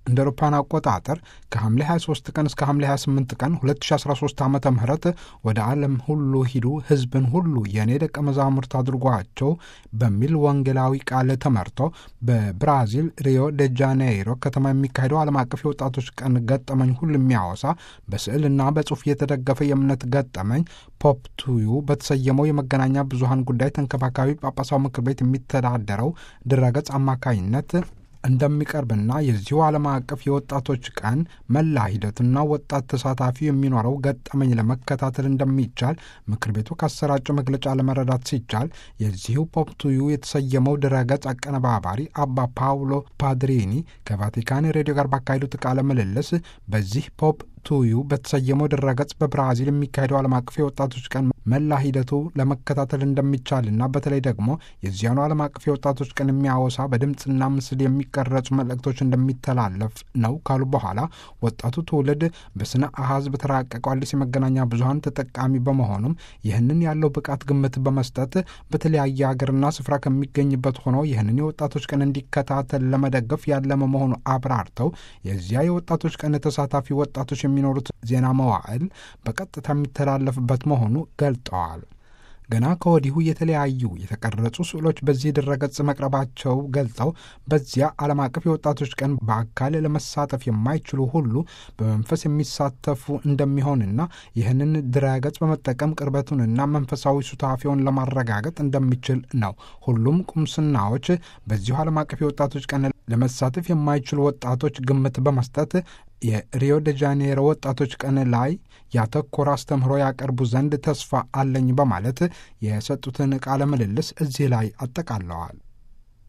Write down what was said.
እንደ አውሮፓውያን አቆጣጠር ከሐምሌ 23 ቀን እስከ ሐምሌ 28 ቀን 2013 ዓ ም ወደ ዓለም ሁሉ ሂዱ ሕዝብን ሁሉ የእኔ ደቀ መዛሙርት አድርጓቸው በሚል ወንጌላዊ ቃል ተመርቶ በብራዚል ሪዮ ደ ጃኔይሮ ከተማ የሚካሄደው ዓለም አቀፍ የወጣቶች ቀን ገጠመኝ ሁሉ የሚያወሳ በስዕልና በጽሑፍ የተደገፈ የእምነት ገጠመኝ ፖፕ ቱዩ በተሰየመው የመገናኛ ብዙሃን ጉዳይ ተንከባካቢ ጳጳሳዊ ምክር ቤት የሚተዳደረው ድረገጽ አማካኝነት እንደሚቀርብና የዚሁ ዓለም አቀፍ የወጣቶች ቀን መላ ሂደትና ወጣት ተሳታፊ የሚኖረው ገጠመኝ ለመከታተል እንደሚቻል ምክር ቤቱ ካሰራጨው መግለጫ ለመረዳት ሲቻል የዚሁ ፖፕ ቱዩ የተሰየመው ድረገጽ አቀነባባሪ አባ ፓውሎ ፓድሪኒ ከቫቲካን ሬዲዮ ጋር ባካሄዱት ቃለ ምልልስ በዚህ ፖፕ ቱዩ በተሰየመው ድረገጽ በብራዚል የሚካሄደው ዓለም አቀፍ የወጣቶች ቀን መላ ሂደቱ ለመከታተል እንደሚቻልና በተለይ ደግሞ የዚያኑ ዓለም አቀፍ የወጣቶች ቀን የሚያወሳ በድምፅና ምስል የሚቀረጹ መልእክቶች እንደሚተላለፍ ነው ካሉ በኋላ ወጣቱ ትውልድ በስነ አሃዝ በተራቀቀው አዲስ የመገናኛ ብዙኃን ተጠቃሚ በመሆኑም ይህንን ያለው ብቃት ግምት በመስጠት በተለያየ ሀገርና ስፍራ ከሚገኝበት ሆኖ ይህንን የወጣቶች ቀን እንዲከታተል ለመደገፍ ያለመ መሆኑ አብራርተው የዚያ የወጣቶች ቀን ተሳታፊ ወጣቶች የሚኖሩት ዜና መዋዕል በቀጥታ የሚተላለፍበት መሆኑ ገልጠዋል። ገና ከወዲሁ የተለያዩ የተቀረጹ ስዕሎች በዚህ ድረገጽ መቅረባቸው ገልጸው በዚያ ዓለም አቀፍ የወጣቶች ቀን በአካል ለመሳተፍ የማይችሉ ሁሉ በመንፈስ የሚሳተፉ እንደሚሆንና ይህንን ድረገጽ በመጠቀም ቅርበቱንና መንፈሳዊ ሱታፊውን ለማረጋገጥ እንደሚችል ነው። ሁሉም ቁምስናዎች በዚሁ ዓለም አቀፍ የወጣቶች ቀን ለመሳተፍ የማይችሉ ወጣቶች ግምት በመስጠት የሪዮ ደ ጃኔሮ ወጣቶች ቀን ላይ ያተኮረ አስተምህሮ ያቀርቡ ዘንድ ተስፋ አለኝ በማለት የሰጡትን ቃለ ምልልስ እዚህ ላይ አጠቃለዋል።